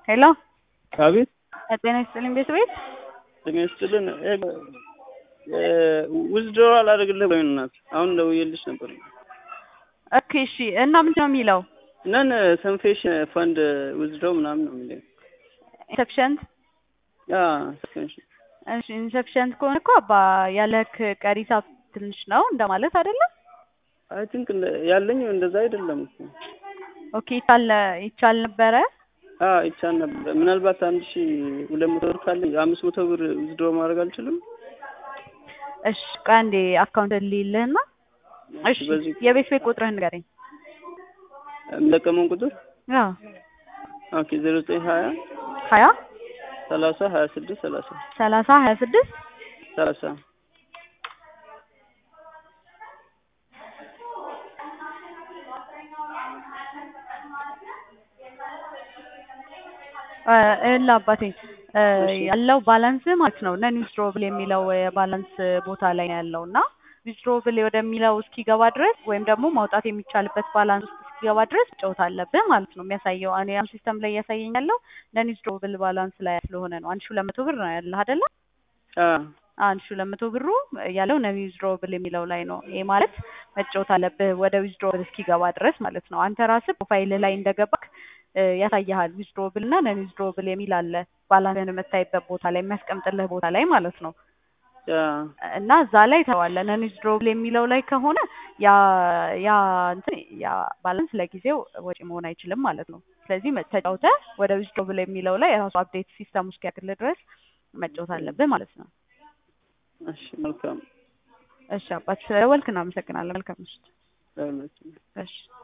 ሄሎ አቤት ጤና ይስጥልኝ ቤት ቤት ጤና ይስጥልን። ዊዝድሮዋል አደረግልህ ወይ እናት? አሁን ደውዬልሽ ነበር። ኦኬ እሺ። እና ምንድን ነው የሚለው? ነን ሰንፌሽ ፈንድ ዊዝድሮ ምናምን ነው የሚለው። ኢንሰፕሽንት ያ ሰንፌሽ እሺ ኢንሰፕሽንት ከሆነ እኮ አባ ያለክ ቀሪ ሂሳብ ትንሽ ነው እንደማለት አይደለም? አይ ቲንክ ያለኝ እንደዛ አይደለም እኮ። ኦኬ ይቻል ይቻል ነበረ አዎ ይቻል ነበር። ምናልባት አንድ ሺ ሁለት መቶ ብር ካለኝ አምስት መቶ ብር ዊዝድሮ ማድረግ አልችልም? እሺ ቆይ አንዴ አካውንት ልይልህና እሺ በዚህ የቤት ቤት ቁጥርህን ንገረኝ። የምጠቀመውን ቁጥር አዎ ኦኬ ዜሮ ዘጠኝ ሀያ ሀያ ሰላሳ ሀያ ስድስት ሰላሳ ሰላሳ ሀያ ስድስት ሰላሳ እላ አባቴ ያለው ባላንስ ማለት ነው ነን ዊዝድሮብል የሚለው የባላንስ ቦታ ላይ ነው ያለው እና ዊዝድሮብል ወደሚለው እስኪገባ ድረስ ወይም ደግሞ ማውጣት የሚቻልበት ባላንስ ውስጥ እስኪገባ ድረስ መጫወት አለብህ ማለት ነው የሚያሳየው። እኔ አሁን ሲስተም ላይ እያሳየኝ ያለው ነን ዊዝድሮብል ባላንስ ላይ ስለሆነ ነው። አንድ ሺህ ሁለት መቶ ብር ነው ያለህ አይደለ? አዎ አንድ ሺህ ሁለት መቶ ብሩ ያለው ነን ዊዝድሮብል የሚለው ላይ ነው። ይሄ ማለት መጫወት አለብህ ወደ ዊዝድሮብል እስኪገባ ድረስ ማለት ነው። አንተ ራስህ ፕሮፋይልህ ላይ እንደገባክ ያሳይሃል። ዊዝድሮብል እና ነን ዊዝድሮብል የሚል አለ ባላንስን የምታይበት ቦታ ላይ የሚያስቀምጥልህ ቦታ ላይ ማለት ነው። ያ እና እዛ ላይ ተዋለ ነን ዊዝድሮብል የሚለው ላይ ከሆነ ያ ያ እንትን ያ ባላንስ ለጊዜው ወጪ መሆን አይችልም ማለት ነው። ስለዚህ ተጫውተህ ወደ ዊዝድሮብል የሚለው ላይ የራሱ አፕዴት ሲስተም ውስጥ ያክልህ ድረስ መጫወት አለብህ ማለት ነው። እሺ መልካም እሺ አባት ስለደወልክ እናመሰግናለን። መልካም ምሽት። ለሁላችንም። እሺ